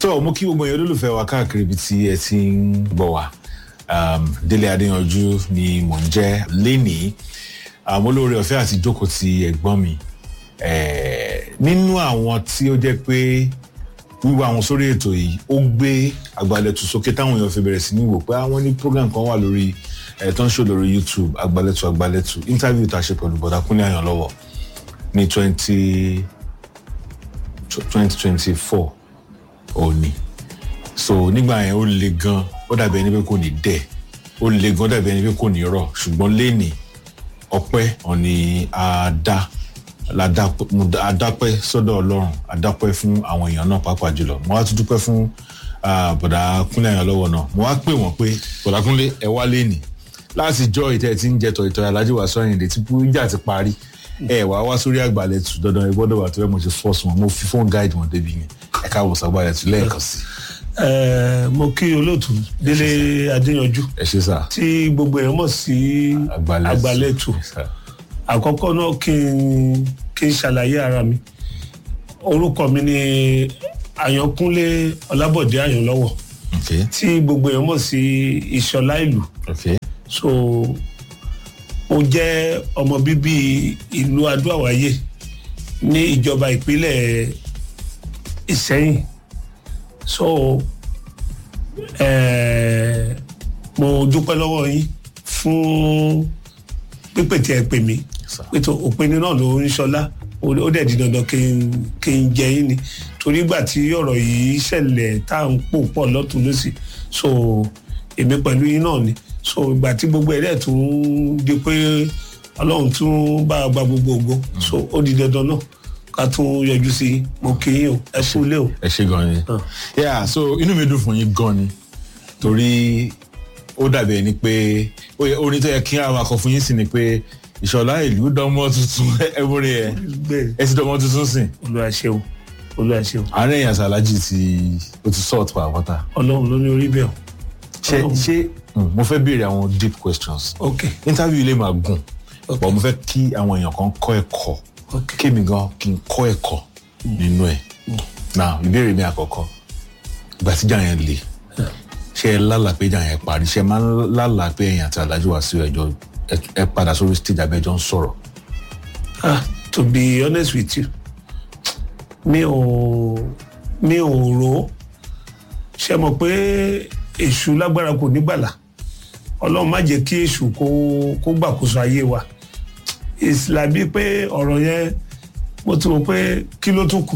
so mo kí gbogbo èèyàn olólùfẹ́ wa káàkiri ibi tí ẹ ti ń gbọ́ wa um, délé adéyanjú ni mò ń jẹ́ lénìí um, olóore ọ̀fẹ́ àti jókòó ti ẹ̀gbọ́n mi eh, nínú àwọn tí ó jẹ́ pé wíwá àwọn sórí ètò yìí ó gbé àgbàlẹ̀tù sókè táwọn èèyàn fi bẹ̀rẹ̀ sí ní wò pé àwọn ní program kan wà lórí ẹ̀ tó ń ṣò lórí youtube àgbàlẹ̀tù àgbàlẹ̀tù interview tá a ṣe pẹ̀lú bọ̀dà kúnlẹ̀ àyàn lọ́wọ́ ní twenty twenty twenty four òní so nígbà yẹn ó le gan ó dàbí ẹni pé kò ní dẹ̀ ó le gan ó dàbí ẹni pé kò ní rọ̀ ṣùgbọ́n lẹ́nìí ọpẹ́ ọ̀ni àdá adápẹ́ sọ́dọ̀ ọlọ́run adápẹ́ fún àwọn èèyàn náà pàápàá jùlọ mo wá tún dúpẹ́ fún bọ̀dà kúnlẹ̀ àyàn lọ́wọ́ náà mo wá pè wọ́n pé bọ̀dà kúnlẹ̀ ẹ wá lẹ́nìí láti jọ ìtẹ́ tí ń jẹ tọ̀ìtọ̀ alájí wa sọ àyìndé tí ìjà ti parí ẹ wá wá sórí àgbàlẹ̀tù dandan ẹ gbọ́dọ̀ wà tó yẹ mo ṣe fọ́ọ̀sì wọn mo fi fóònù gáìdì wọn débi yẹn ẹ káàbọ̀ sàgbàlẹ̀tù lẹ́ẹ̀kan sí. mo kí olóòtú délé adéyanjú ẹ ṣe sá. tí gbogbo èèyàn mọ̀ sí àgbàlẹ̀tù àkọ́kọ́ náà kí n kí n ṣàlàyé ara mi orúkọ mi ni àyànkúnlé ọlábọ̀dé àyànlọ́wọ̀ okay tí gbogbo èèyàn mọ̀ sí ìṣọ̀lá ìlú okay so mo jẹ́ ọmọ bíbí ìlú adó-àwáyé ní ìjọba ìpínlẹ̀ ìsẹ́yìn so eh, mo dúpẹ́ lọ́wọ́ yín fún pípè tí ẹ pè mí sir. pé tó òpin náà ló ń ṣọlá ó ó dẹ̀ di dandan kí n kí n jẹ yín ni torí ìgbà tí ọ̀rọ̀ yìí ṣẹlẹ̀ tá à ń pò pọ̀ lọ́tún lọ́sì so èmi pẹ̀lú yín náà ni so ìgbà tí gbogbo ẹ̀rẹ́ tún di pé ọlọ́run tún bá a gba gbogbo ògo so ó di dandan náà ká tún yọjú sí i mo kí yín o ẹ kú lé o. ẹ ṣe gan ni yeah so inú mi dùn fún yín gan ni torí ó dàbí ẹni pé ó yẹ orin tó yẹ kí àwọn akọ fún yín sí ni pé ìṣọ̀lá ìlú dánmọ́ tuntun ẹ̀bùrẹ́ ẹ̀ bẹ́ẹ̀ ẹ ti dánmọ́ tuntun sìn olúwa ṣeun olúwa ṣeun àárín èèyàn sàlájì ti ó ti sọ̀tù pàápàá ọlọ́run ló ní orí bẹ́ẹ̀ o. ṣé Ọlọ́run. ṣé mm, mo fẹ́ béèrè àwọn deep questions ok interview ilé máa gùn Ok. but mo fẹ́ kí àwọn èèyàn kan kọ́ ẹ̀kọ́ ok kémi gan kí n kọ́ ẹ̀kọ́ nínú ẹ̀ now ìbéèrè mi àkọ́kọ́ ìgbà tíjà yẹn le ṣé ẹ lálàá pé ìjà yẹn parí ṣé ẹ máa ń lálàá pé ẹ̀yìn àti alájú wá sí ẹjọ́ ẹ- ẹ padà sórí stage abẹ́jọ́ ń sọ̀rọ̀ ah to be honest with you mi ò mi ò rò ó ṣe mọ̀ pé èṣù lágbára kò ní gbàlà ọlọ́run má jẹ́ kí èṣù kó kó gbàkóso ayé wa ìsìlábí pé ọ̀rọ̀ yẹn mo ti mọ̀ pé kí ló tún kù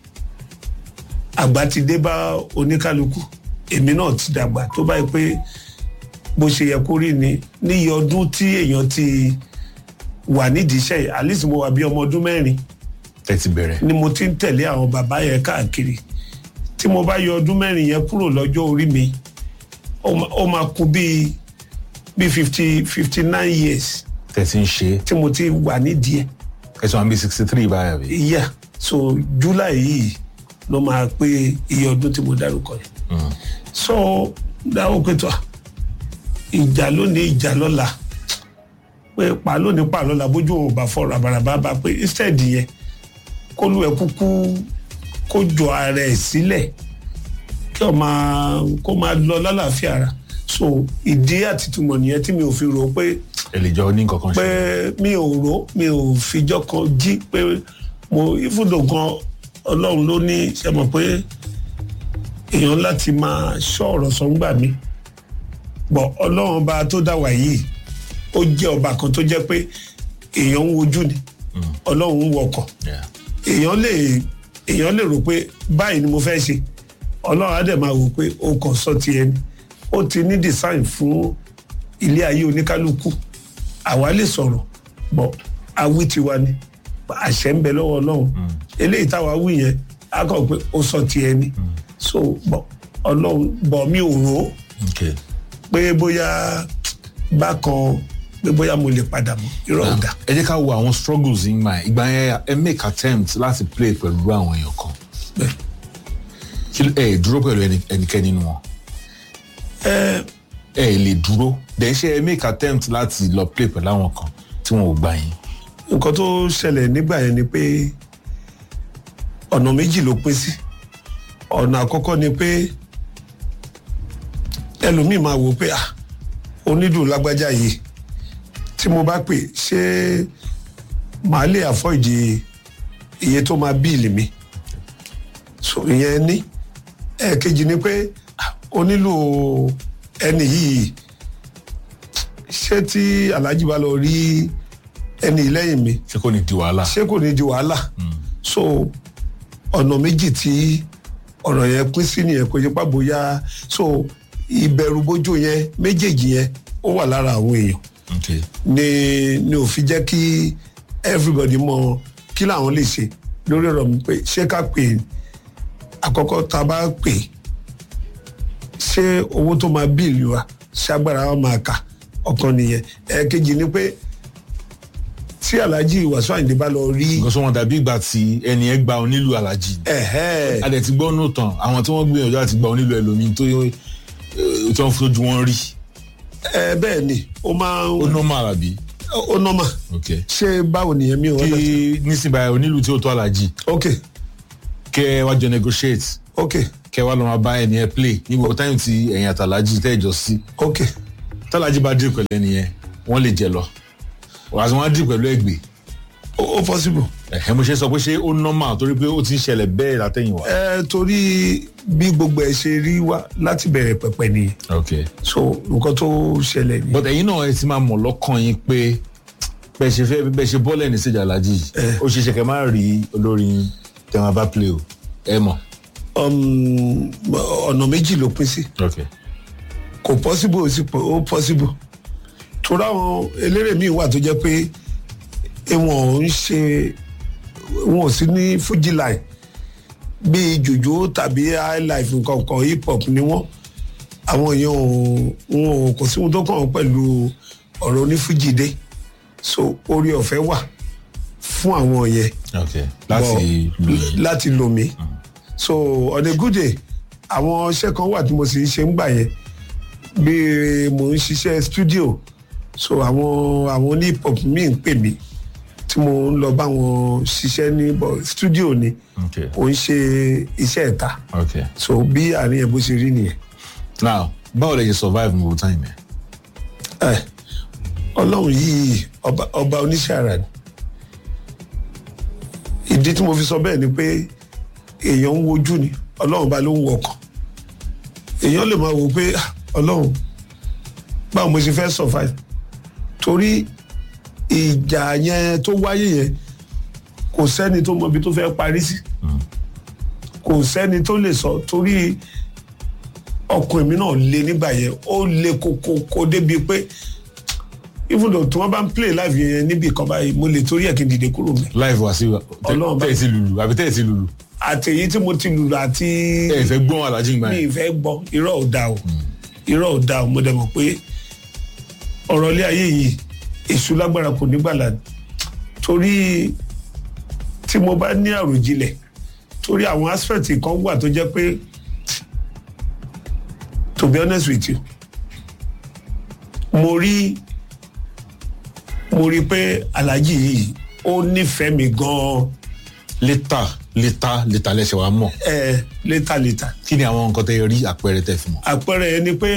àgbà ti dé bá oníkálukú èmi náà ti dàgbà tó báyìí pé bó ṣe yẹ kó rí ni níyì ọdún tí èèyàn ti wà nídìí iṣẹ́ yìí at least mo wà bí ọmọ ọdún mẹ́rin ẹ ti bẹ̀rẹ̀ ni mo ti ń tẹ̀lé àwọn bàbá yẹn káàkiri tí mo bá yọ ọdún mẹ́rin yẹn kúrò lọ́jọ́ orí mi ó ma- ó máa kú bíi bíi fifty fifty nine years tẹ̀ ti ń ṣe tí mo ti wà nídìí ẹ̀ ẹ tí wọ́n bí sixty three báyà bí. yeah so july yìí ló máa pé iye ọdún tí mo dárúkọ yẹn so dáwọ́ pé tó à, ìjà lónìí ìjà lọ́la pé pa lónìí pa lọ́la bójú òun ò bá fọ rabaraba bá pé instead yẹn kó lu ẹ kúkú kó jọ ara ẹ sílẹ̀ kí ọ máa kó máa lọ lálàáfíà ara so ìdí àtìtúmọ̀ nìyẹn tí mi ò fi rò ó pé ẹ lè jọ ní nǹkan kan pé ṣe. mi ò rò mi ò fijọ́ kan jí pé mo ìfúdò kan ọlọ́run ló ní ṣe mọ̀ pé èèyàn láti máa ṣọ́ ọ̀rọ̀ sọ́ngbà mi bọ̀ ọlọ́run ọba tó dá wà yìí ó jẹ́ ọba kan tó jẹ́ pé èèyàn ń wojú ni ọlọ́run ń wọkọ̀ Yeah. èèyàn lè èèyàn lè rò pé báyìí ni mo fẹ́ ṣe ọlọ́run á dẹ̀ máa wò pé o kàn sọ ti ẹni ó ti ní design fún ilé ayé oníkálukú àwa lè sọ̀rọ̀ bọ̀ awí tiwa ni àṣẹ ń bẹ lọ́wọ́ ọlọ́run eléyìí táwa wí yẹn á kàn pé ó sọ ti ẹni so bọ̀ ọlọ́run bọ̀ mi ò rò ó okay. pé bóyá bákan pé bóyá mo lè padà mọ́ irọ́ ò dá ẹ jẹ́ ká wo àwọn struggles yín máa ìgbà yẹn ẹ make attempt láti play pẹ̀lú àwọn èèyàn kan bẹ́ẹ̀. kí ló- ẹ dúró pẹ̀lú ẹni- ẹnikẹ́ni nínú wọn ẹ ẹ lè dúró then ṣe ẹ make attempt láti lọ play pẹ̀lú àwọn kan tí wọn ò gbà yín nǹkan tó ṣẹlẹ̀ nígbà yẹn ni pé ọ̀nà méjì ló pín sí ọ̀nà àkọ́kọ́ ni pé ẹlòmíì máa wò pé ah onídùú lágbájá yìí tí mo bá pè ṣé màá lè àfọ́ìdì iye tó máa bíìlì mi so ìyẹn ní ẹ̀ẹ̀kejì ni pé ah, o nílò ẹni yìí ṣé tí alhaji bá lọ rí ẹni lẹ́yìn mi ṣé kò ní di wàhálà. ṣé kò ní di wàhálà so ọ̀nà méjì tí ọ̀rọ̀ yẹn pín sí nìyẹn kò ṣe pá bóyá so ìbẹ̀rù bójú yẹn méjèèjì yẹn ó wà lára àwọn èèyàn okay ni ni ò fi jẹ́ kí everybody mọ kí làwọn lè ṣe lórí ọ̀rọ̀ mi pé ṣé ká pè é àkọ́kọ́ tá a bá pè é ṣé owó tó máa bíìlì wa ṣé agbára wa máa kà ọ̀kan nìyẹn ẹ̀ẹ̀kejì ni pé tí alhaji wàsíù àyìndé bá lọ rí nǹkan sọ wọn dàbí ìgbà tí ẹni ẹ gba onílù alájì ni. ẹ̀hẹ́ a dẹ̀ ti gbọ́ nù tán àwọn tí wọ́n gbìyànjú àti gba onílù ẹlòmíín tó yẹ tí wọ́n fojú wọn rí ẹ bẹ́ẹ̀ ni ó máa ó ń normal àbí. ó nọ́mà ok ṣé báwo nìyẹn mi ò kí wọ́n nísìnyí onílù tí ó tó alájì ok kẹ ẹ wá jọ negotiate ok kẹ ẹ wá lọ máa bá ẹni ẹ play ní gbogbo táyọ̀ tí ẹ̀yìn àtàlájì tẹ́ ẹ jọ sí ok tálájì bá dì pẹ̀lú ẹni yẹn wọ́n lè jẹ lọ wàá sọ wọ́n á dì pẹ̀lú ẹgbẹ́ ó ó possible. ẹ̀hẹ́ mo ṣe sọ pé ṣé ó normal torí pé ó ti ń ṣẹlẹ̀ bẹ́ẹ̀ látẹ̀yìnwá. ẹ torí bí gbogbo ẹ ṣe rí wá láti bẹ̀rẹ̀ pẹ̀pẹ̀ nìyẹn ok so nǹkan tó ṣẹlẹ̀ ni. but ẹ̀yin náà ẹ ti máa mọ̀ lọ́kàn yín pé bẹ́ẹ̀ ṣe fẹ́ bẹ́ẹ̀ ṣe bọ́ọ̀lù ẹni síjà alájì Eh. ó ṣe ṣe kẹ́ máa rí olórin tẹ̀wọ̀n bá play o ẹ mọ̀. Um, ọ̀nà méjì ló pín sí ok kò possible ó sì pọ̀ ó possible torí àwọn eléré míì wà tó jẹ́ pé wọn ò ń ṣe wọn ò sí ní fuji line bíi jùjú tàbí highlife nǹkan kan hip hop ni wọ́n àwọn èèyàn ò wọn ò kò sí ohun tó kàn wọ́n pẹ̀lú ọ̀rọ̀ onífújì dé so orí ọ̀fẹ́ wà fún àwọn yẹn ok láti Bọ̀, lù yín láti lò mí so on a good day àwọn iṣẹ́ kan wà tí mo sì ń ṣe ń gbà yẹn bí mo ń ṣiṣẹ́ studio so àwọn àwọn ní hip hop míì ń pè mí tí mo ń lọ bá wọn ṣiṣẹ́ ní bọ̀ studio ni ok kò ń ṣe iṣẹ́ ìta ok so bí àárín ẹ̀ bó ṣe rí nìyẹn. now báwo lè ṣe survive mo time yẹn. ẹ ọlọ́run yìí ọba ọba oníṣẹ́ ara ni ìdí tí mo fi sọ bẹ́ẹ̀ ni pé èèyàn ń wojú ni ọlọ́run bá ló ń wọkàn èèyàn lè máa wò pé "Ah, ọlọ́run báwo mo ṣe fẹ́ survive torí ìjà yẹn tó wáyé yẹn kò sẹ́ni tó mọ ibi tó fẹ́ parí sí kò sẹ́ni tó lè sọ torí ọkùnrin mi náà le nígbà yẹn ó le kókókó débi pé even though tí wọ́n bá ń play live yẹn níbi kan báyìí mo lè torí ẹ̀ kí n dìde kúrò mi live wá sí Ọlọ́run bá- tẹ́ ẹ ti lùlù àbí tẹ́ ẹ ti lùlù àtẹ̀yí tí mo ti lùlù àti ẹ ẹ fẹ́ gbọ́n alájí gbà mi yẹn. ì fẹ́ gbọ́ irọ́ ò da o irọ́ ò da o mo dẹ̀ mọ̀ pé ọ̀rọ̀ ilé ayé yìí èṣù lágbára kò ní gbàlà torí tí mo bá ní àròjinlẹ̀ torí àwọn aspect kan wà tó jẹ́ pé to be honest with you mo rí mo rí pé aláàjì yìí ó nífẹ̀ẹ́ mi gan-an létà létà létà lẹ́sẹ̀ wa mọ̀ ẹ̀ létà létà kí ni àwọn nǹkan tẹ́ ẹ rí àpẹẹrẹ tẹ́ fi mọ̀. àpẹẹrẹ yẹn ni pé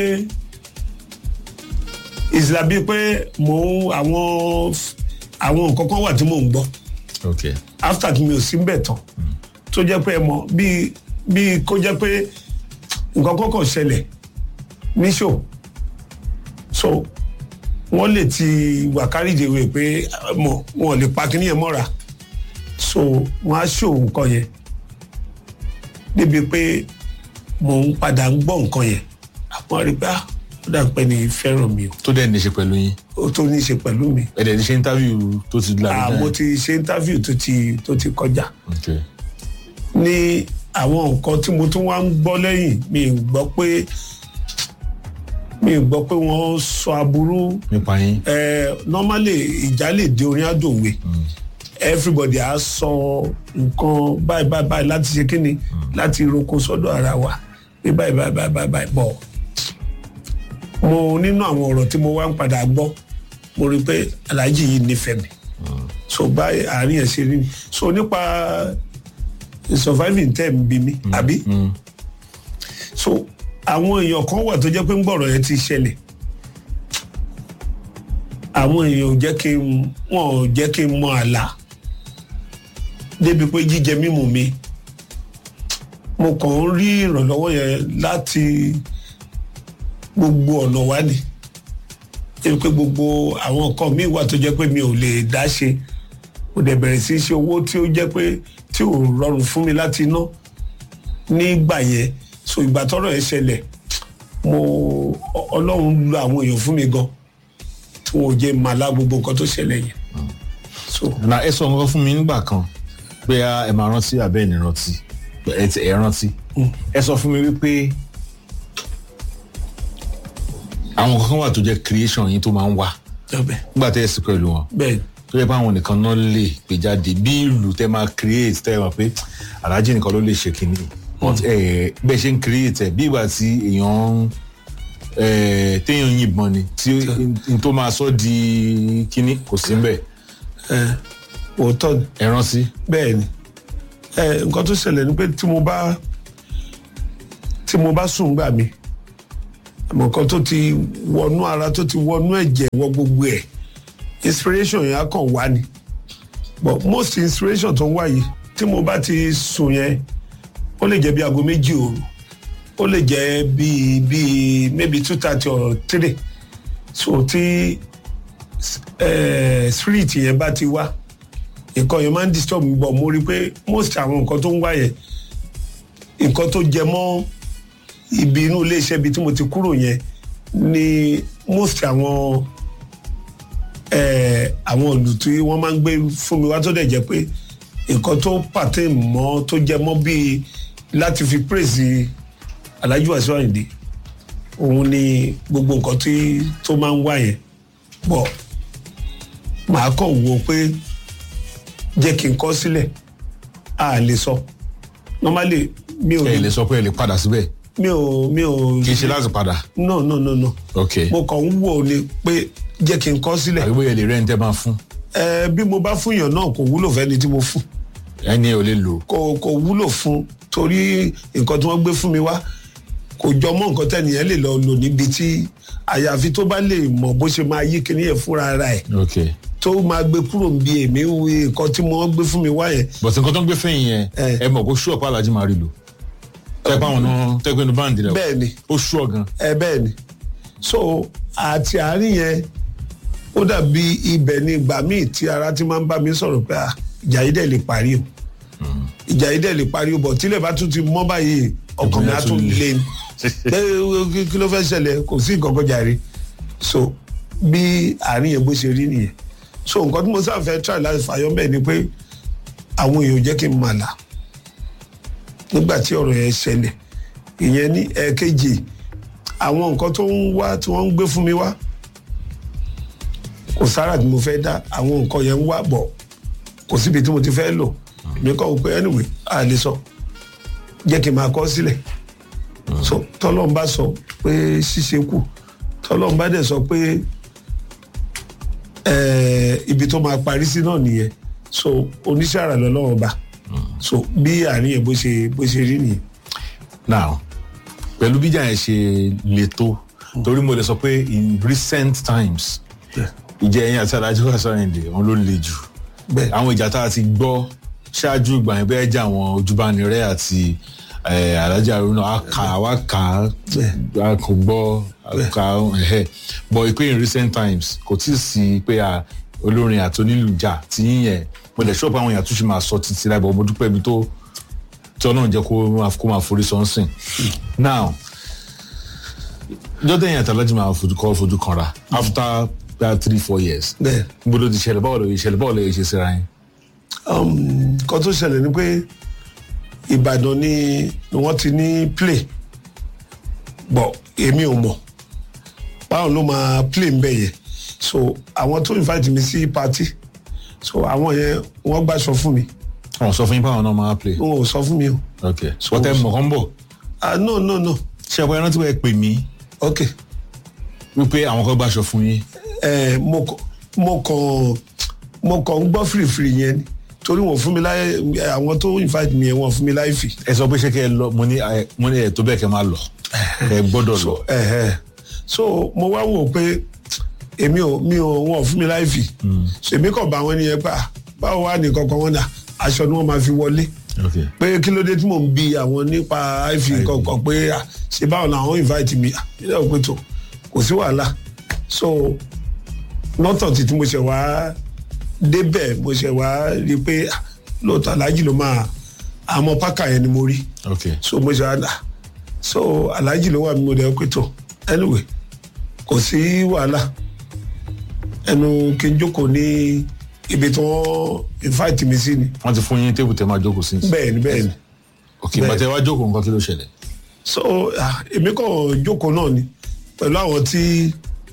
ìsìlá bíi pé mò ń àwọn àwọn nǹkan kan wà tí mò ń gbọ́ ok after tí mi ò sí ń bẹ̀ tán tó jẹ́ pé ẹ mọ̀ bíi bíi kó jẹ́ pé nǹkan kan kàn ṣẹlẹ̀ ní show so wọ́n lè ti wà kárìdèwé pé mọ̀ wọn ò lè pa kíní yẹn mọ́ra so wọ́n á show nǹkan yẹn débi pé mò ń padà ń gbọ́ nǹkan yẹn àwọn rí pé ah ó dà pé ní fẹ́ràn mi o tó dẹ̀ ní í ṣe pẹ̀lú yín ó tó ní í ṣe pẹ̀lú mi ẹ dẹ̀ ti ṣe interview tó ti lára ah mo ti ṣe interview tó ti tó ti kọjá ok ní àwọn nǹkan tí mo tún wá ń gbọ́ lẹ́yìn mi ì gbọ́ pé mi ì gbọ́ pé wọ́n sọ aburú nípa yín eh, normally ìjà lè dé orin àdòwe everybody á sọ nǹkan báyìí báyìí báyìí láti ṣe kíni láti roko sọ́dọ̀ ara wa pé báyìí báyìí báyìí báyìí báyìí bọ̀ mo nínú àwọn ọ̀rọ̀ tí mo wá ń padà gbọ́ mo rí i pé aláàjì yìí nífẹ̀ẹ́ mi so báyìí àárín ẹ̀ ṣe rí mi so nípa surviving tẹ̀ ń bí mi àbí so àwọn èèyàn kan wà tó jẹ́ pé ń gbọ̀rọ̀ yẹn ti ṣẹlẹ̀ àwọn èèyàn ò jẹ́ kí n wọn ò jẹ́ kí n mọ àlá débi pé jíjẹ mímu mi mo kàn ń rí ìrànlọ́wọ́ yẹn láti gbogbo ọ̀nà wá ni débi pé gbogbo àwọn nǹkan míì wà tó jẹ́ pé mi ò lè dá ṣe mo dẹ̀ bẹ̀rẹ̀ sí í ṣe owó tí ó jẹ́ pé tí ò rọrùn fún mi láti ná nígbà yẹn so ìgbà tọ́rọ̀ yẹn ṣẹlẹ̀ mo ọlọ́run lo àwọn èèyàn fún mi gan tí wọn ò jẹ́ màlá gbogbo nǹkan tó ṣẹlẹ̀ yẹn so na ẹ sọ nǹkan fún mi nígbà kan pé a ẹ máa rántí abẹ́ ẹ̀ ní rántí ẹ ti- ẹ rántí ẹ sọ fún mi wípé àwọn kankan wà tó jẹ́ creation yín tó máa ń wá ọbẹ̀ nígbà tẹ́ ẹ sì pẹ̀lú wọn bẹ́ẹ̀ tó yẹ pé àwọn nìkan náà lè gbé jáde bí ìlú tẹ́ máa create tẹ́ ẹ mọ̀ pé aláàjì nìkan ló lè ṣe kínní but ẹ bẹ́ẹ̀ ṣe ń create ẹ bí ìgbà tí èèyàn ń ẹ téèyàn yìnbọn ni tí n tó máa sọ di kínní kò sí ń bẹ̀ ẹ òótọ́ ni ẹ rántí. bẹ́ẹ̀ ni ẹ nǹkan tó ṣẹlẹ̀ ni pé tí mo bá tí mo bá sùn gbà mí àmọ́ kan tó ti wọnú ara tó ti wọnú ẹ̀jẹ̀ wọ gbogbo ẹ̀ inspiration yẹn á kàn wá ni but most inspiration tó ń wá yìí tí mo bá ti sùn yẹn ó lè jẹ́ bí aago méjì òru ó lè jẹ́ bíi bíi maybe two thirty or three so tí eh, spirit yẹn bá ti wá nǹkan yẹn máa ń disturb mi bọ̀ mo rí i pé most àwọn nǹkan tó ń wá yẹn nǹkan tó jẹ mọ́ ibi inú iléeṣẹ́ ibi tí mo ti kúrò yẹn ni most àwọn eh, àwọn ìlú tí wọ́n máa ń gbé fún mi wá tó dẹ̀ jẹ́ pé nǹkan tó pàtẹ́ mọ́ tó jẹ mọ́ bíi láti fi praise Alhaji Wasiu Ayinde òun ni gbogbo nǹkan tí tó máa ń wá yẹn bọ̀ màá kàn wò pé jẹ́ kí n kọ́ sílẹ̀ a lè sọ normally mi ò ẹ lè sọ pé ẹ lè padà síbẹ̀ mi ò mi ò kì í ṣe láti padà no no no no ok mo kàn ń wò ni pé jẹ́ kí n kọ́ sílẹ̀ àbí bóyá ẹ lè rẹ́ ní tẹ́ máa fún ẹ bí mo bá fún yàn náà kò wúlò fẹ́ni tí mo fún ẹni ò lè lò kò kò wúlò fún torí nǹkan tí wọ́n gbé fún mi wá kò jọ mọ́ nǹkan tẹ́nìyẹn lè lọ lò níbi tí àyàfi tó bá lè mọ̀ bó ṣe máa yí kíní yẹn fúnra ara ẹ̀ ok tó máa gbé kúrò níbi èmi wí nǹkan tí wọ́n gbé fún mi wá yẹn but nǹkan tó ń gbé fẹ́yìn yẹn Eh. ẹ mọ̀ kó ṣú ọ̀pá alájí máa rí lò tẹ́pẹ́ àwọn náà tẹ́pẹ́ inú báńdì rẹ̀ bẹ́ẹ̀ ni ó ṣú ọ̀gan ẹ bẹ́ẹ̀ ni so àti àárín yẹn ó dàbí ibẹ̀ ni ìgbà míì tí ara ti máa ń bá mi sọ̀rọ̀ pé ah, ìjà yìí dẹ̀ lè parí o ìjà yìí dẹ̀ lè parí o bọ̀ tílẹ̀ bá tún ti mọ́ báyìí ọkàn mi á tún lé ní pé kí- kí ló fẹ́ ṣẹlẹ̀ kò sí nǹkan kan jàre so bí àárín yẹn bó ṣe rí nìyẹn so nǹkan tí mo sáà fẹ́ try láti fàyọ́ bẹ́ẹ̀ ni pé àwọn èèyàn ò jẹ́ kí n mà là nígbà tí ọ̀rọ̀ yẹn ṣẹlẹ̀ ìyẹn ní ẹ̀ẹ̀kejì àwọn nǹkan tó ń wá tí wọ́n ń gbé fún mi wá kò sára tí mo fẹ́ dá àwọn nǹkan yẹn ń wá bọ̀ kò síbi tí mo ti fẹ́ lò èmi kọ́ wò pé anyway a lè sọ jẹ́ kí n máa kọ́ sílẹ̀ so tọ́lọ́n bá sọ pé ṣíṣe kù tọ́lọ́n bá dẹ̀ sọ pé eh, ibi tó máa parí sí náà nìyẹn so oníṣẹ́ àrà lọ́lọ́wọ́ bá so bí àárín yẹn bó ṣe bó ṣe rí nìyẹn. now pẹ̀lú bíjà yẹn ṣe le tó torí mo lè sọ pé in recent times ìjẹ ẹ̀yìn àti Alhaji Wasiu Ayinde wọn ló le jù bẹ́ẹ̀ àwọn ìjà tá a ti gbọ́ ṣáájú ìgbà yẹn bẹ́ẹ̀ jà àwọn ojúbánirẹ́ àti eh, Alhaji Haruna a kà wá kà á kò gbọ́ a kà ẹ̀hẹ́ but ìpè in recent times kò tí ì sí pé a olórin àti onílù jà tí yíyẹn mo lè ṣọ́ọ̀pù àwọn èèyàn tún ṣe máa sọ títí láì bọ̀ mo dúpẹ́ ibi tó tí ọlọ́run jẹ́ kó máa kó máa forí sọ́nsìn now jọ́dẹ̀ yẹn àtàlájì máa fojú kọ́ fojú kanra after about three four years bẹ́ẹ̀. níbo ló ti ṣẹlẹ̀ báwo ló yẹ ṣẹlẹ̀ báwo ló yẹ ṣe síra yẹn. nǹkan tó ṣẹlẹ̀ ni pé ìbàdàn ni ni wọ́n ti ní play bọ̀ èmi ò mọ̀ báwọn ló máa play ń bẹ̀ yẹn so àwọn tó invite mi sí party so àwọn yẹn wọ́n gbàṣọ fún mi wọn sọ fún yín báwọn náà máa play. wọn ò sọ fún mi o ok wọ́n tẹ́ mọ̀ kán bọ̀ ah no no no ṣé ọ̀pọ̀ ẹran tí wọ́n pè mí ok wípé àwọn kan gbàṣọ fún yín ẹ mo kàn mo kàn mo kàn ń gbọ́ fìrìfìrì yẹn ni torí wọn fún mi láyé àwọn tó invite mi yẹn wọn fún mi láyé fì. ẹ sọ pé ṣé kẹ ẹ lọ mo ní ẹ mo ní ẹ tó bẹ́ẹ̀ kẹ máa lọ ẹ gbọ́dọ̀ lọ Ẹ̀hẹ̀. so mo wá wò pé èmi ò mi ò wọn ò fún mi láyé fì. so èmi kàn bá wọn ní yẹn pa báwo wà ní kankan wọn dà aṣọ ni wọn máa fi wọlé ok pé kí ló dé tí mò ń bi àwọn nípa ifi kankan pé à, ṣe báwọn làwọn invite mi à, ilé òpin tó kò sí wàhálà so lọ́tọ̀ tí tí mo ṣe wá débẹ̀ mo ṣe wá rí i pé à, lóòótọ́ aláàjì ló máa àmọ́ pákà yẹn ni mo rí ok so mo ṣe wá dà so aláàjì ló wà mí mo dẹ̀ pé tó anyway kò sí wàhálà ẹnu kí n jókòó ní ibi tí wọ́n invite mi sí ni wọ́n ti fún yín tébù tẹ máa jókòó sí bẹ́ẹ̀ ni bẹ́ẹ̀ ni ok bẹ́ẹ̀. bàtẹ wá jókòó nǹkan kí ló ṣẹlẹ̀ so ah, èmi kàn jókòó náà ni pẹ̀lú àwọn tí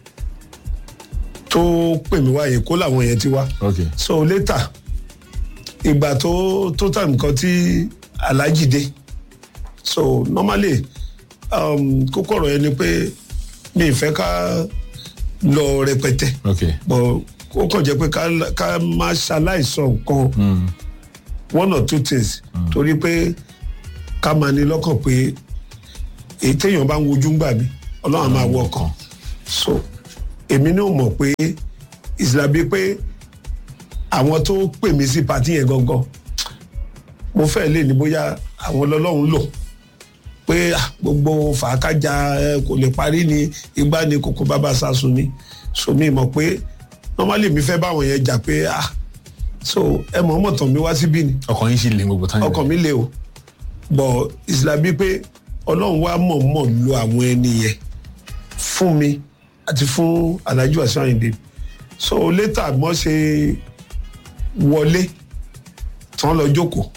tó pè mí wá èkó làwọn yẹn ti wá ok so later ìgbà tó tó tà nǹkan tí aláàjì dé so normally um, kókó ọ̀rọ̀ yẹn ni pé mi ì fẹ́ ká lọ rẹpẹtẹ ok but ó kàn jẹ́ pé ká ká má ṣaláìsọ nǹkan one or two things torí pé ká máa ní lọ́kàn pé èyí téèyàn bá ń wojú ń gbà mí ọlọ́run á máa wọ ọkàn so èmi náà mọ̀ pé ìsìlábí pé àwọn tó pè mí sí pàtí yẹn gangan mo fẹ́ lè ní bóyá àwọn ọlọ́run lò pé ah, gbogbo fàákájà ẹ, kò lè parí ni igbá ni kòkó bàbá sásùn ni so mi mọ̀ pé normally mi fẹ́ báwọn yẹn jà pé ah so ẹ mọ̀ ọmọ tàn mí wá síbí ni ọkàn yín sì lè gbogbo táyà ọkàn mi le o bọ̀ ìsìlábí pé ọlọ́run wá mọ̀ọ́mọ̀ lo àwọn ẹni yẹn fún mi àti fún alájú àṣà àyìndé so later mọ́ ṣe wọlé tán lọ jókòó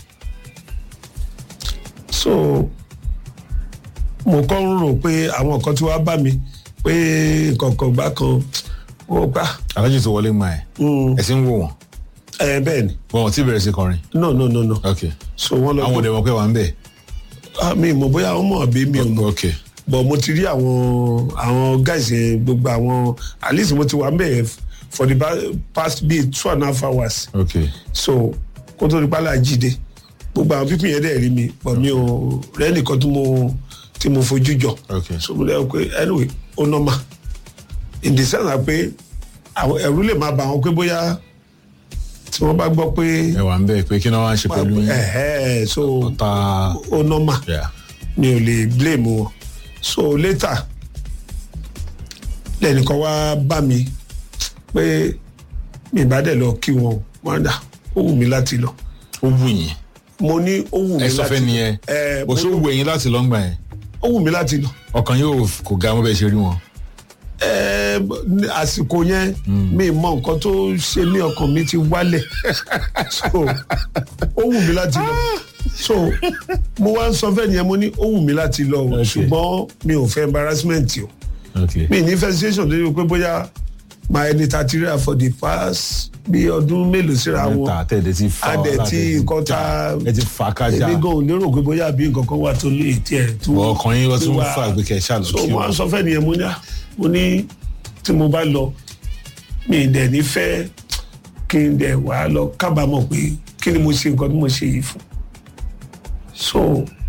so mo kọ́ ń rò pé àwọn kan tí wàá bá mi pé kọ̀ọ̀kan gbá kan ó gbà alájì tó wọlé máa ẹ ẹ sì ń wò wọn ẹ bẹ́ẹ̀ ni wọn ò tí bẹ̀rẹ̀ sí kọrin no no no no ok so wọ́n lọ àwọn òde wọn pé wà ń bẹ̀ Ah, mi mọ̀ bóyá wọ́n mọ̀ àbí mi ò mọ̀ ok but mo ti rí àwọn àwọn guys yẹn gbogbo àwọn at least mo ti wà mbẹ for the ba- past bíi two and a half hours ok so kó tó di pálá jíde gbogbo àwọn pípín yẹn dẹ̀ rí mi but mi ò rẹ́nìkan tí mo tí mo fojú jọ ok so mo lẹ́yìn pé anyway ó nọ́mà in the sense that pé àwọn ẹ̀rú lè máa bà wọ́n pé bóyá tí wọ́n bá gbọ́ pé ẹ wà ń bẹ̀ pé kí ni wọ́n á ṣe pẹ̀lú yín ẹ̀hẹ́ so ta ó nọ́mà yeah. mi ò lè blame wọn so later lẹ́nìkan wá bá mi pé mi bá dẹ̀ lọ kí wọn wọn dà ó wù mí láti lọ ó wù yín mo ní ó wù mí ẹ sọ láti fẹ́ nìyẹn ẹ bó ṣó wù ẹ̀yin láti lọ́ngbà yẹn ó wù mí láti lọ ọkàn yóò kò ga mọ́ bẹ́ẹ̀ ṣe rí wọn ẹ ní àsìkò yẹn mi mọ nǹkan tó ṣe ní ọkàn mi ti wálẹ̀ so ó wù mí láti lọ so mo wá ń sọ fẹ́ nìyẹn mo ní ó wù mí láti lọ o Okay. ṣùgbọ́n mi ò fẹ́ embarrassment o. ok mi ní festation tó yẹ pé bóyá máa ẹni ta ti ríra for the past bí ọdún mélòó síra wọn mẹ́ta tẹ̀lé ti fa adẹ wàhálà, tí tẹ̀ ti nǹkan já, ta ẹ ti fà kájà èmi gan ò lérò pé bóyá bí nǹkan kan wà tó lè tiẹ̀ tó Bọ̀ ọkàn yín wọ́n tún wá- fà pé kẹ́ ẹ ṣáà lọ so kí mo wọn. á sọ fẹ́ nìyẹn mo ní à mo ní tí mo bá lọ mi ì dẹ̀ ní fẹ́ kí n dẹ̀ wá lọ kábàámọ̀ pé kí ni mo ṣe nǹkan tí mo ṣe yìí fún so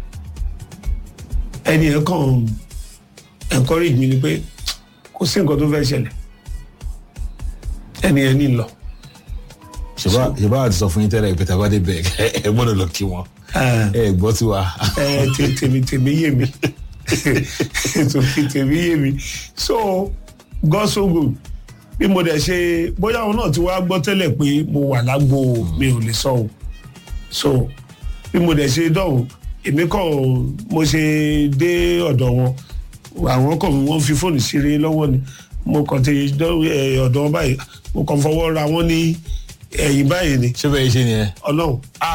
ẹni ẹ̀ kàn encourage mi ni pé kò sí nǹkan tó fẹ́ ṣẹlẹ̀ ẹni ẹ̀ ní lọ. ṣèbá ṣèbá àti sọ fún yín tẹ́lẹ̀ pé tàbá dé bẹ̀ ẹ gbọ́dọ̀ lọ kí wọn Ah. ẹ gbọ́ tiwa. ẹ tè- tèmi tèmi yé mi tèmi tèmi yé mi so God so good bí mo dẹ̀ ṣe bóyá àwọn náà ti wá gbọ́ tẹ́lẹ̀ pé mo wà lágbo mi ò lè sọ o so bí mo dẹ̀ ṣe dọ̀hùn èmi kàn mo ṣe dé ọ̀dọ̀ wọn àwọn kàn wọ́n fi fóònù ṣeré lọ́wọ́ ni mo kàn ti dọ́ ẹ, ọ̀dọ̀ wọn báyìí mo kàn fọwọ́ ra wọn ní ẹ̀yìn báyìí ni ṣé bẹ́ẹ̀ ṣe nìyẹn. ọlọ́run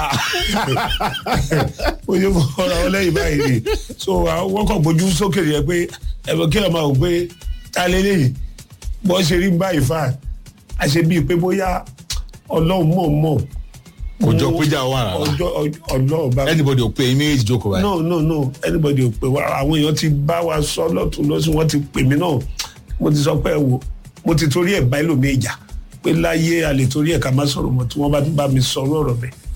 mo yẹ fọwọ́ ra wọn lẹ́yìn báyìí ni so wọ́n kàn gbójú sókè yẹ pé ẹ̀fọ́ kí ẹ máa wò pé ta lélẹ́yìn bọ́ ṣe rí báyìí fà á ṣe bíi pé bóyá ọlọ́run mọ̀ mọ̀ kò jọ péjà wà rárá ọjọ́ ọlọ́run bá anybody ò pé yín méjèèjì jókòó báyìí. no no no anybody ò pè wá àwọn èèyàn ti bá wa sọ lọ́tún lọ́sùn wọ́n ti pè mí náà mo ti sọ pé ẹ wo mo ti torí ẹ̀ bá ẹlòmíì jà pé láyé a lè torí ẹ̀ ká má sọ̀rọ̀ mọ́ tí wọ́n bá tún bá mi sọ̀rọ̀ ọ̀rọ̀ bẹ́ẹ̀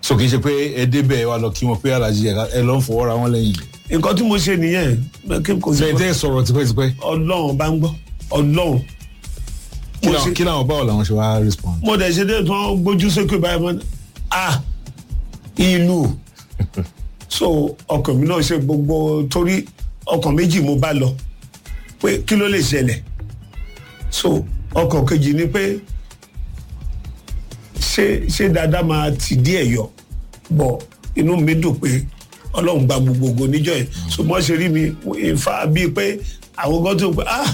so kì í ṣe pé ẹ débẹ̀ wá lọ kí wọn pé alájí ẹ lọ ń fọwọ́ ra wọn lẹ́yìn nǹkan tí mo ṣe nìyẹn kí n kò sí lẹ́yìn tẹ́ ẹ sọ̀rọ̀ tipẹ́tipẹ́ ọlọ́run bá ń gbọ́ ọlọ́run kí mo làwọn- ṣe kí làwọn báwo làwọn ṣe wá respond. mo dẹ̀ ṣe dé tí wọ́n gbójú sókè báyìí mọ́ a ìlú so ọkàn mi náà ṣe gbogbo torí ọkàn méjì mo bá lọ pé kí ló lè ṣẹlẹ̀ so ọkàn kejì ni pé ṣé ṣé dáadáa máa ti díẹ̀ yọ bọ̀ inú mi dùn pé ọlọ́run gba gbogbo ògo níjọ́ yẹn so mo ṣe rí mi ìfà bíi pé àwọn gan tó pé ah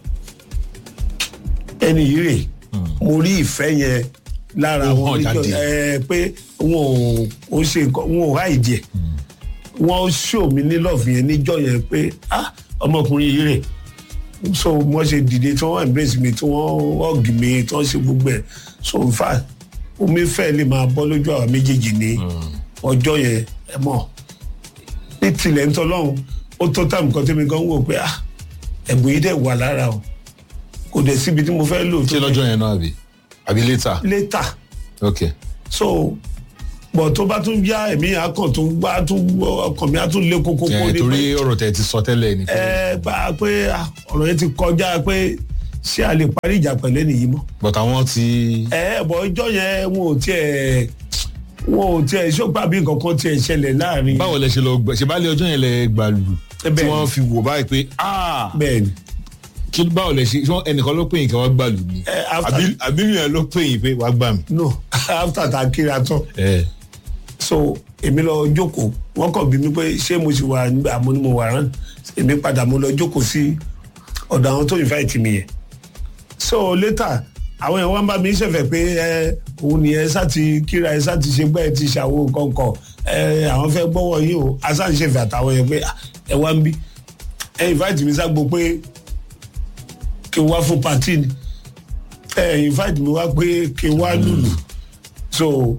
ẹni yìí rè mo rí ìfẹ́ yẹn lára Ó wọn hàn níjọ́ jáde. ẹ pé wọn ò ó ṣe nǹkan wọn ò háìdì ẹ̀ wọ́n ṣò mí ní lọ́ọ̀fù yẹn níjọ́ yẹn pé ah ọmọkùnrin yìí rè so wọ́n ṣe dìde tí wọ́n embrace mi tí wọ́n hug mi tí wọ́n ṣe gbogbo ẹ̀ so in fact omi fẹ́ lè máa bọ́ lójú àwọn méjèèjì ní ọjọ́ yẹn ẹ mọ̀ ní tilẹ̀ ń tọ́lọ́run ó tó tàbí kan tẹ́mi gan wò pé ah ẹ̀bùn yìí dẹ̀ wà lára o kò dẹ̀ síbi tí mo fẹ́ lò ṣé lọ́jọ́ yẹn náà àbí àbí later later ok so bọ̀ tó bá tún yá ẹ̀mí akàn tó gbá tún ọkàn mi á tún lé kókó kó ẹ ní torí pé ọ̀rọ̀ tẹ ti sọ tẹ́lẹ̀ ni pé ẹ gbà pé ah, ọ̀rọ̀ yẹn ti kọjá pé ṣé a lè parí ìjà pẹ̀lẹ́ nìyí mọ́ but àwọn ti ẹ bọ̀ ọjọ́ yẹn wọn ò tiẹ̀ wọn ò tiẹ̀ ṣọ́pà bí nǹkan kan tiẹ̀ ṣẹlẹ̀ láàrin báwo lẹ ṣe lọ gbẹ ṣe bá lé ọjọ́ yẹn lẹ gbàlù tí Bẹ́ẹ̀ni. wọ́n fi wò báyìí pé ah bẹ́ẹ̀ ni kí báwo lẹ ṣe ṣé wọ́n- ẹnìkan ló pè yín kí wọ́n gbàlù ni Eh, after- àbí àbí yẹn ló pè yín pé wàá gbà mí. no after ta kíra tán ẹ so èmi lọ jókòó wọn kàn bí mi pé ṣé mo sì wà nígbà mo ní mo wà rán èmi padà mo lọ jókòó sí ọ̀dọ̀ àwọn tó invite mi yẹn so later àwọn yẹn wọ́n bá mi ṣẹ̀fẹ̀ pé ẹ òun ni ẹ sá ti kíra ẹ sá ti ṣe gbẹ́ ẹ ti ṣàwo kọ̀ọ̀kan ẹ àwọn fẹ́ gbọ́wọ́ yìí o asá ń ṣẹ̀fẹ̀ àtàwọn yẹn pé "Ah, ẹ wá ń bí ẹ invite mi ságbo pé kí n wá fún party ni ẹ invite mi wá pé kí n wá lùlù so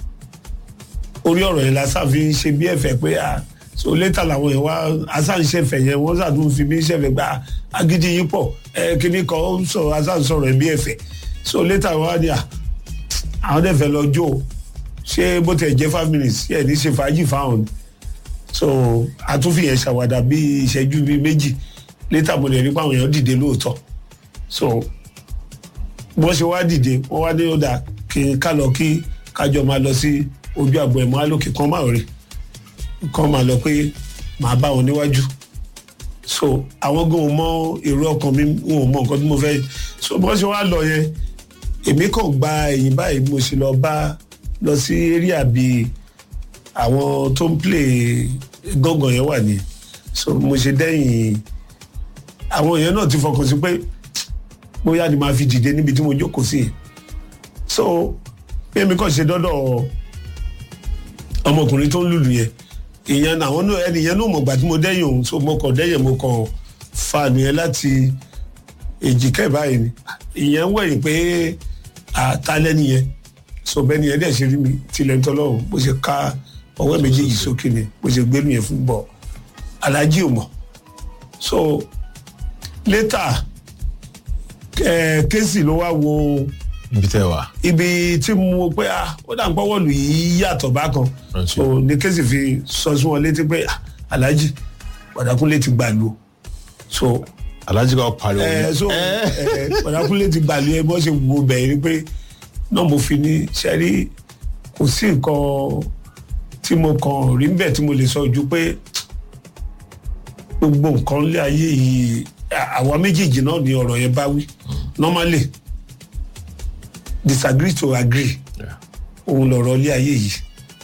orí ọ̀rọ̀ yẹn lásán fi ń ṣe bí ẹ̀fẹ̀ pé à so létà làwọn yẹn wá asán ṣẹ̀fẹ̀ yẹn wọ́n sàdún fi mí ṣẹ̀fẹ̀ gba agídí yín pọ̀ ẹ kíní kan ó ń sọ asán sọ̀rọ̀ ẹ̀ bí ẹ̀fẹ̀ so létà wọn wá ní à àwọn dẹ̀ fẹ́ lọ jó o. ṣé bó tẹ̀ jẹ́ five minutes yẹ ní ṣe fàájì fáwọn ni so àtúnfì yẹn ṣàwádà bí ìṣẹ́jú bíi méjì létà mo lè rí pé àwọn èèyàn dìde lóòótọ́ so bọ́n ṣe wá dìde wọ́n wá ní ó dà kí n ká lọ kí kájọ máa lọ sí ojú àgbọ̀ ẹ̀mọ́ alókè kan máa rí kan máa lọ pé màá bá wọn níwájú so àwọn gan ò mọ èrò ọkàn mi wọn ò mọ nǹkan tí mo fẹ́ so bọ́n ṣe wá lọ yẹn èmi kàn gba ẹ̀yìn báyìí mo sì lọ bá lọ sí area bíi àwọn tó ń play gángan yẹn wà ní so mo ṣe dẹ́yìn àwọn èèyàn náà ti fọkàn sí pé bóyá ni màá fi dìde níbi tí mo jókòó sí yẹn so bí èmi kàn ṣe dọ́dọ̀ ọmọkùnrin tó ń lùlù yẹn ìyẹn àwọn náà ẹni yẹn náà mọ̀gbà tí mo dẹ́yìn òun so mo kàn dẹ́yìn mo kàn fa nìyẹn láti èjìká ẹ̀ báyìí ni ìyẹn ń wẹ̀yìn pé àtàlẹ́ nìyẹn so bẹ́ẹ̀ ni ẹ̀ dẹ̀ ṣe rí mi tilẹ̀ ń tọ́lọ́run bó ṣe ká ọwọ́ méjèèjì sókè ni bó ṣe gbé nìyẹn fún bọ̀ alájí ò mọ̀ so later ẹ̀ kéésì ló wá wo ibi tẹ wà. ibi tí mo pé ah ó dà ń pọ́wọ́ lù yìí yàtọ̀ bákan Right. so ní kéésì fi sọ sí wọn létí pé ah alájí Bọ̀dákúnlé ti gbàlú o so alájí kan pariwo. ẹ so ẹ Bọ̀dákúnlé ti gbàlú ẹ bọ́ ṣe wo bẹ̀rẹ̀ ni pé náà mo fi ní sẹ́rí kò sí nǹkan tí mo kàn rí bẹ́ẹ̀ tí mo lè sọ ju pé gbogbo nǹkan lé ayé yìí à- àwa méjèèjì náà ni ọ̀rọ̀ yẹn bá wí normally disagree to agree Yeah. òun lọ̀rọ̀ ilé ayé yìí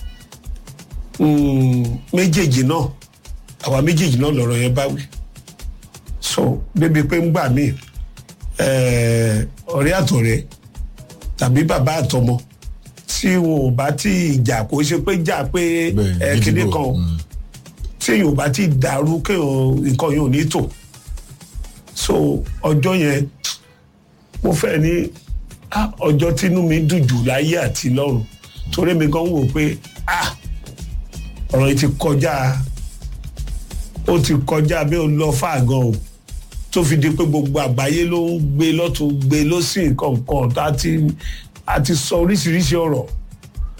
Mm, méjèèjì náà àwa méjèèjì náà lọ̀rọ̀ yẹn bá wí so débi pé ń gbà mí eh, ọ̀rẹ́ àtọ̀rẹ́ tàbí bàbá àtọmọ tí wọn ò bá tí ìjà kò ṣe pé jà pé Bẹ́ẹ̀ ni, eh, kíní gídígbò. kan Mm. tí èèyàn ò bá tí dàrú kéèyàn nǹkan yẹn ò ní tò so ọjọ́ yẹn mo fẹ́ ní ah, ọjọ́ tínú mi dùn jù láyé àti lọ́run torí mi gan wò pé ah ọ̀rọ̀ yìí ti kọjá ó ti kọjá bí ó lọ fà gan o tó fi di pé gbogbo àgbáyé ló ń gbé lọ́tún gbé lọ́sìn kọ̀ọ̀kan tá a ti a ti sọ oríṣiríṣi ọ̀rọ̀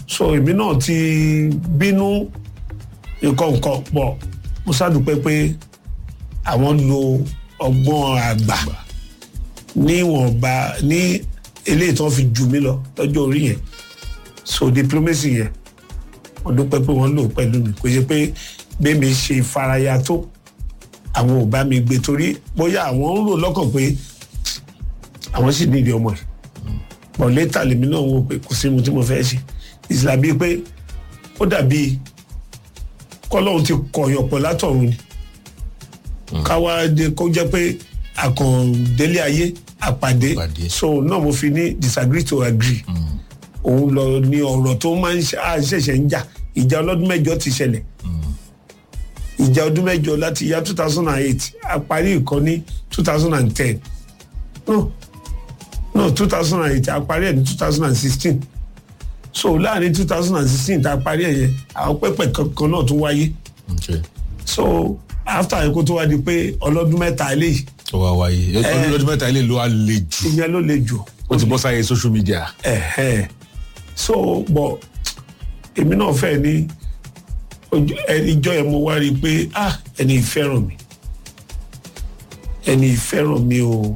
so èmi náà ti bínú nǹkan nǹkan pọ̀ mo ṣàdúpẹ́ pé àwọn lo ọgbọ́n àgbà níwọ̀nba ní eléyìí tí wọ́n fi jù mí lọ lọ́jọ́ orí yẹn so diplomacy yẹn mo dúpẹ́ pé wọ́n lò pẹ̀lú mi kò ṣe pé bẹ́ẹ̀ mi ṣe ìfaraya tó àwọn ò bá mi gbé torí bóyá àwọn ń rò lọ́kàn pé àwọn sì nídìí ọmọ yìí pọ̀ létà lèmi náà wò pé kò sí ohun tí mo fẹ́ ṣe ìsìlá bíi pé ó dàbí kọ́lọ́hún ti kọ̀yàn pọ̀ látọ̀run ni káwá dé kó jẹ́ pé àkàndélé ayé àpàdé Pàdé. so náà mo fi ní disagree to agree òun lọ ní ọ̀rọ̀ tó máa ń ṣe- á ṣẹ̀ṣẹ̀ ń jà ìjà ọlọ́dún mẹ́jọ ti ṣẹlẹ̀ ìjà ọdún mẹ́jọ láti ya two thousand and eight a parí ìkan ní two thousand and ten no no two thousand and eight a parí ẹ̀ ní two thousand and sixteen so láàrin two thousand and sixteen tá a parí ẹ̀ yẹn àwọn pẹ́pẹ́ kankan náà tún wáyé okay. so after yẹn kó tó wá di pé ọlọ́dún mẹ́ta eléyìí ó wá wáyé ọdún lọ́dún mẹ́ta ilé ló wá le jù ìyẹn ló le jù ó ti bọ́ sáyé social media ẹ̀hẹ́n so bọ̀ èmi náà fẹ́ ní ojú ẹni ìjọ yẹn mo wá rí i pé ah ẹni ìfẹ́ràn mi ẹni ìfẹ́ràn mi o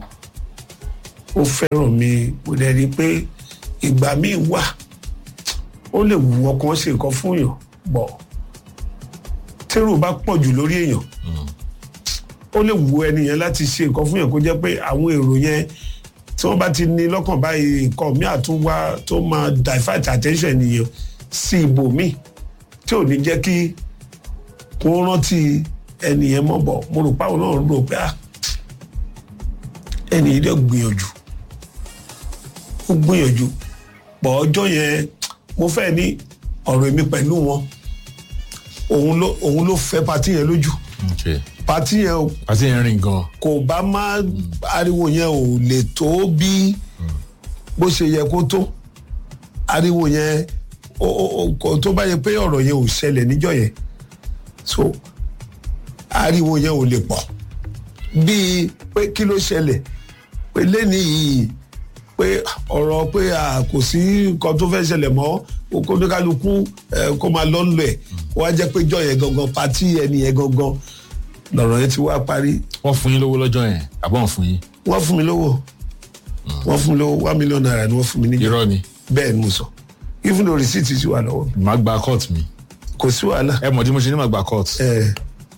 ó fẹ́ràn mi mo dẹ̀ rí i pé ìgbà míì wà ó lè wù ọkàn ṣe nǹkan fún yàn bọ̀ tẹ́rù bá pọ̀ jù lórí èèyàn ó lè wù ẹni yẹn láti ṣe nǹkan fún yàn kó jẹ́ pé àwọn èrò yẹn tí wọ́n bá ti ní lọ́kàn báyìí nǹkan míì àtúnwá tó máa divert attention ènìyàn sí ibòmíì tí ò ní jẹ́ kí kó rántí ẹni yẹn mọ́ bọ̀ mo rò páwọn náà rò pé ah ẹni yìí dẹ̀ gbìyànjú ó gbìyànjú pọ̀ ọjọ́ yẹn mo fẹ́ ní ọ̀rọ̀ èmi pẹ̀lú wọn òun ló òun ló fẹ́ patí yẹn lójú okay. patí yẹn ò àti yẹn rìn gan kò bá má ariwo yẹn ò lè tó bí bó ṣe yẹ kó tó ariwo yẹn ó ó ó kò tó bá yẹ pé ọ̀rọ̀ yẹn ò ṣẹlẹ̀ níjọ́ yẹn so ariwo yẹn ò lè pọ̀ bíi pé kí ló ṣẹlẹ̀ pé lẹ́ni yìí pé ọ̀rọ̀ pé a kò sí nǹkan tó fẹ́ ṣẹlẹ̀ mọ́ kó ní kálukú ẹ, kó máa lọ́ lọ ẹ̀ kó wá jẹ́ pé jọ yẹn gangan patí ẹni yẹn gangan lọ̀rọ̀ yẹn ti wá parí wọ́n fún yín lówó lọ́jọ́ yẹn àbọ̀ wọ́n fún yín wọ́n fún mi lówó wọ́n fún mi lówó one million naira ni wọ́n fún mi níjọ́ irọ́ ni bẹ́ẹ̀ ni mo sọ even though receipt ti wà lọ́wọ́ mi màá gba court mi kò sí wàhálà ẹ mọ̀ tí mo ṣe ní màá gba court ẹ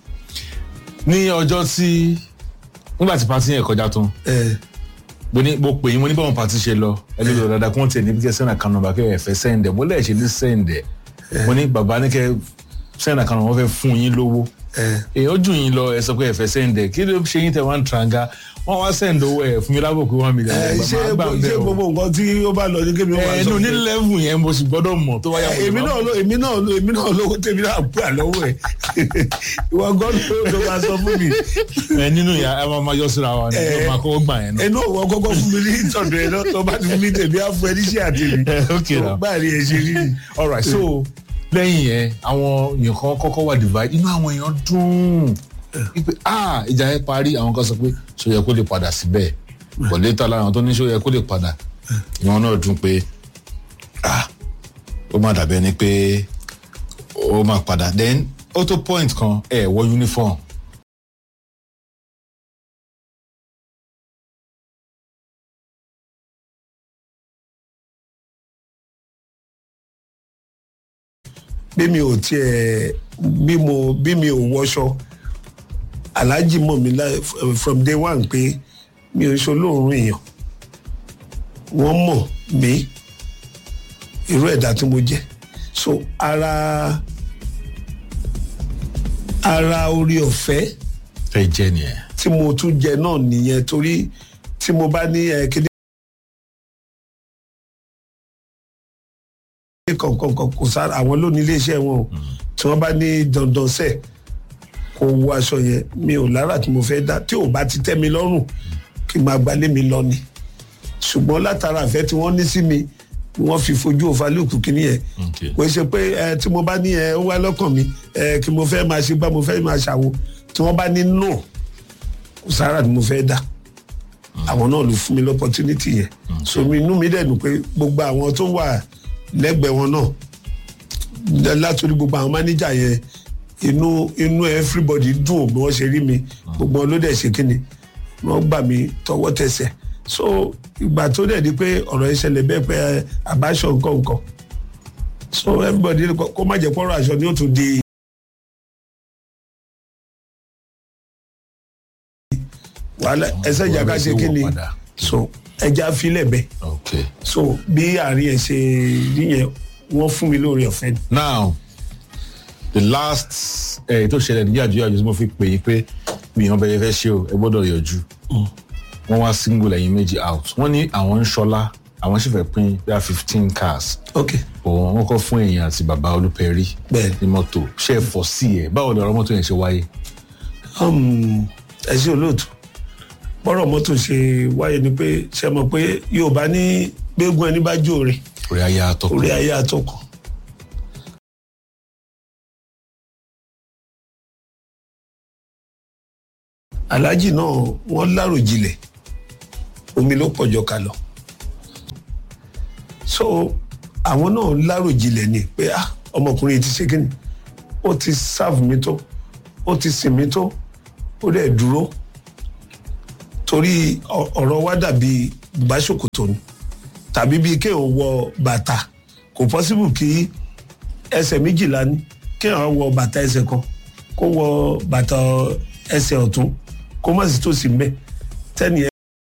ní ọjọ́ tí nígbà tí pati yẹn kọjá tán ẹ mo ní mo pè yín mo ní báwọn pati ṣe lọ ẹni lọ dáadáa kí wọ́n tiẹ̀ níbi kẹ́ sẹ́nà kan nọmba kẹ́ ẹ fẹ́ sẹ́ǹdẹ̀ mo lẹ́ẹ̀ ṣe ní sẹ́ǹdẹ̀ mo ní bàbá ní kẹ́ sẹ́nà kan nọmba wọ́n fẹ́ fún yín lówó ẹ èèyàn jù yín lọ ẹ sọ pé ẹ fẹ́ sẹ́ǹdẹ̀ kí ló ṣe yín tẹ̀ wá ń tranga wọ́n wá sẹ́ǹdẹ̀ owó ẹ̀ fún mi lábò pé one million ẹ ṣé ṣé gbogbo nǹkan tí ó bá lọ ní kébí wọn máa sọ ẹnu ní pé lẹ́vù yẹn mo sì gbọ́dọ̀ mọ̀ tó wáyà ẹ, èmi náà ló èmi náà ló èmi náà lówó tèmi náà pè àlọ́wọ́ ẹ̀ ìwọ gan ló ló máa sọ fún mi ẹ nínú ìyá ẹ máa ma yọ síra wa ni Ẹ. ló máa kọ́ gbà yẹn náà. ẹnu òwò kọ́kọ́ fún mi ní ìtọ́jú ẹ̀ náà tó bá ti fún mi tèmi á fún ẹ níṣẹ́ àtẹ̀mí okay tó now. bá rí ẹ ṣe rí ni. alright so lẹ́yìn yẹn àwọn èèyàn kan kọ́kọ́ wà divide inú àwọn èèyàn dùn wípé ah ìjà yẹn parí àwọn kan sọ pé ṣó yẹ kó lè padà síbẹ̀ but later lára àwọn tó ní ṣó yẹ kó lè padà ìwọ̀n náà dùn pé ah ó má dàbẹ́ ni pé ó má padà then ó tó point kan ẹ wọ uniform bí mi ò tiẹ̀ bí mo bí mi ò wọṣọ aláàjì mọ̀ mi lá- from day one pé mi ò ṣe olóòórùn èèyàn wọ́n mọ̀ mí irú ẹ̀dá tí mo jẹ́ so ara ara orí ọ̀fẹ́ fẹ́ jẹ́ nìyẹn tí mo tún jẹ náà nìyẹn torí tí mo bá ní ẹ kéde kọ̀ọ̀kan kò sára àwọn lónìí iléeṣẹ́ wọn o tí wọ́n bá ní dandan sẹ̀ kó wọ aṣọ yẹn mi ò lára tí mo fẹ́ dá tí ò bá ti tẹ́ mi lọ́rùn kí n máa gbalé mi lọ ni ṣùgbọ́n látara àfẹ́ tí wọ́n ní sí mi wọ́n fi fojú òfalùkù kìíní yẹn Okay. kò ṣe pé ẹ tí mo bá ní ẹ ó wá lọ́kàn mi ẹ kí mo fẹ́ máa ṣe gbá mo fẹ́ máa ṣàwo tí wọ́n bá ní no kò sára tí mo fẹ́ dá àwọn náà ló fún mi lọ́pọ̀tunity yẹn so mi inú mi dẹ̀ dùn pé gbogbo àwọn tó wà lẹ́gbẹ̀ẹ́ wọn náà látòrí gbogbo àwọn mánéjà yẹn inú inú everybody dùn bí wọ́n ṣe rí mi gbogbo wọn ló dẹ̀ ṣe kí ni wọ́n gbà mí tọwọ́ tẹsẹ̀ so ìgbà tó dẹ̀ di pé ọ̀rọ̀ yẹn ṣẹlẹ̀ bẹ́ẹ̀ pé àbáṣọ nǹkan nǹkan so everybody kó má jẹ́ pọ́rọ̀ aṣọ ni ó tún di. wàhálà ẹsẹ̀ ìjà ká ṣe kí ni so ẹja filẹ̀ bẹ́ẹ̀ okay. so bí àárín ẹ̀ ṣe rí yẹn wọ́n fún mi lóore ọ̀fẹ́ ni. now the last ẹ tó ṣẹlẹ̀ ní yàjú yàjú tí mo fi pè é pé mi ìhàn bẹ̀rẹ̀ fẹ́ ṣe o ẹ gbọ́dọ̀ yọjú wọ́n wá single ẹ̀yìn méjì out wọ́n ní àwọn ń ṣọlá àwọn sì fẹ́ pín bíi fifteen cars ok òun wọn kọ́ fún èèyàn àti bàbá olúpẹ̀rí Bẹ́ẹ̀ni. ní mọ́tò ṣe é fọ́ sí ẹ̀ báwo lọ̀rọ̀ mọ́tò yẹn ṣe wáyé. um, ẹ ṣe olóòtú bọ́rọ̀ mọ́tò ṣe wáyé ni pé ṣe mọ̀ pé yorùbá ní gbégún ẹni bá jó rẹ̀ orí ayé àtọkùn orí ayé àtọkùn. aláàjì náà wọ́n láròjinlẹ̀ omi ló pọ̀jọ ká lọ so àwọn náà láròjinlẹ̀ ni pé ah ọmọkùnrin ti ṣe kíni ó ti sáàfù mi tó ó ti sìn mí tó ó dẹ̀ dúró torí ọ- ọ̀rọ̀ wa dàbí bùbáṣòkòtò ni tàbí bíi kéèyàn wọ bàtà kò pọ́sibù kí ẹsẹ̀ méjìlá ní kéèyàn wọ bàtà ẹsẹ̀ kan kó wọ bàtà ẹsẹ̀ ọ̀tún kó má sì tó sí mbẹ́ tẹ́ni ẹ